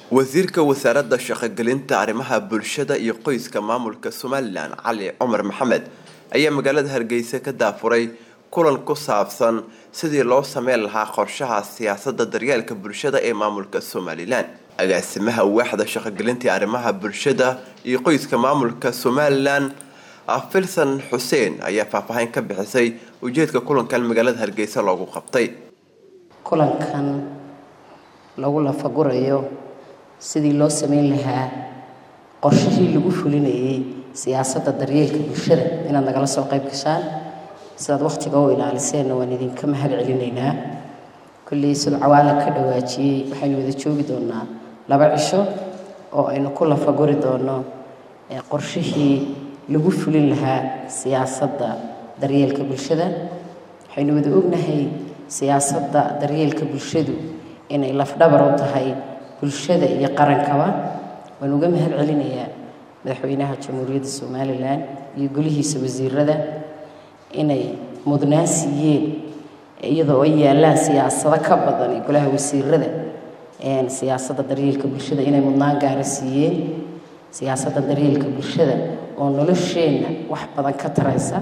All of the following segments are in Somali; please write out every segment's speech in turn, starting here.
wasiirka wasaaradda shaqogelinta arrimaha bulshada iyo qoyska maamulka somalilan cali cumar maxamed ayaa magaalada hargeysa ka daafuray kulan ku saabsan sidii loo sameyn lahaa qorshaha siyaasadda daryeelka bulshada ee maamulka somalilan agaasimaha waaxda shaqogelinta arrimaha bulshada iyo qoyska maamulka somalilan filson xuseen ayaa faahfaahin ka bixisay ujeedka kulankan magaalada hargeysa loogu qabtay kulankan lagu lafagurayo sidii loo sameyn lahaa qorshihii lagu fulinayay siyaasadda daryeelka bulshada inaad nagala soo qayb gashaan sidaad wakhtiga u ilaaliseenna waan idinka mahad celinaynaa kolley siduu cawaala ka dhawaajiyey waxaynu wada joogi doonaa laba cisho oo aynu ku lafaguri doono qorshihii lagu fulin lahaa siyaasadda daryeelka bulshada waxaynu wada ognahay siyaasadda daryeelka bulshadu inay lafdhabar u tahay bulshada iyo qarankaba waan uga mahad celinayaa madaxweynaha jamhuuriyadda somalilan iyo golihiisa wasiirada inay mudnaan siiyeen iyadoo ay yaallaan siyaasado ka badan iyo golaha wasiirada siyaasadda daryeelka bulshada inay mudnaan gaara siiyeen siyaasadda daryeelka bulshada oo nolosheenna wax badan ka taraysa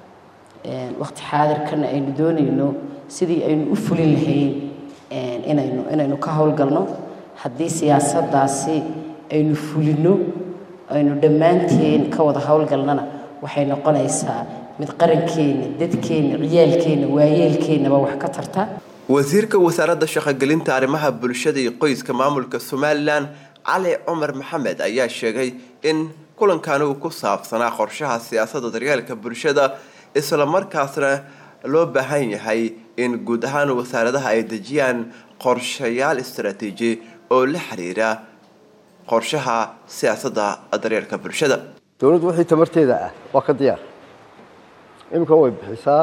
waqti xaadirkana aynu doonayno sidii aynu u fulin lahayn inaynu inaynu ka howlgalno haddii siyaasaddaasi aynu fulino aynu dhammaanteen ka wada howlgalnana waxay noqonaysaa mid qarankeenna dadkeenna ciyaalkeenna waayeelkeennaba wax ka tarta wasiirka wasaaradda shaqogelinta arrimaha bulshada iyo qoyska maamulka somalilan cali cumar maxamed ayaa sheegay in kulankan uu ku saabsanaa qorshaha siyaasadda daryeelka bulshada isla markaasna loo baahan yahay in guud ahaan wasaaradaha ay dejiyaan qorshayaal istaraatiiji oo la xiriira qorshaha siyaasadda daryeelka bulshada dowladdu wixii tamarteeda ah waa ka diyaar iminka way bixisaa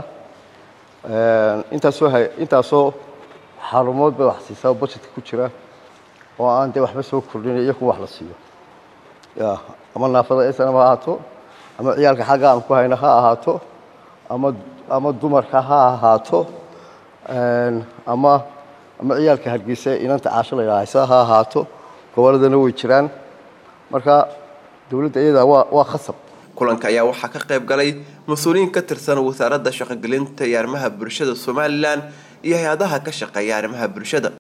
intaasoo intaasoo xarumood bay wax siisaa oo budgetka ku jira oo aan dee waxba soo kordhin iyo kuwa wax la siiyo ya ama naafada snm ha ahaato ama ciyaalka xagga aan ku hayno ha ahaato ama ama dumarka ha ahaato ama ama ciyaalka hargeysa inanta caasho la yidhaahaysa ha ahaato gobolladana way jiraan marka dowladda iyadaa waa waa khasab kulanka ayaa waxaa ka qayb galay mas-uuliyiin ka tirsan wasaaradda shaqogelinta iyo arrimaha bulshada somalilan iyo hay-adaha ka shaqeeya arrimaha bulshada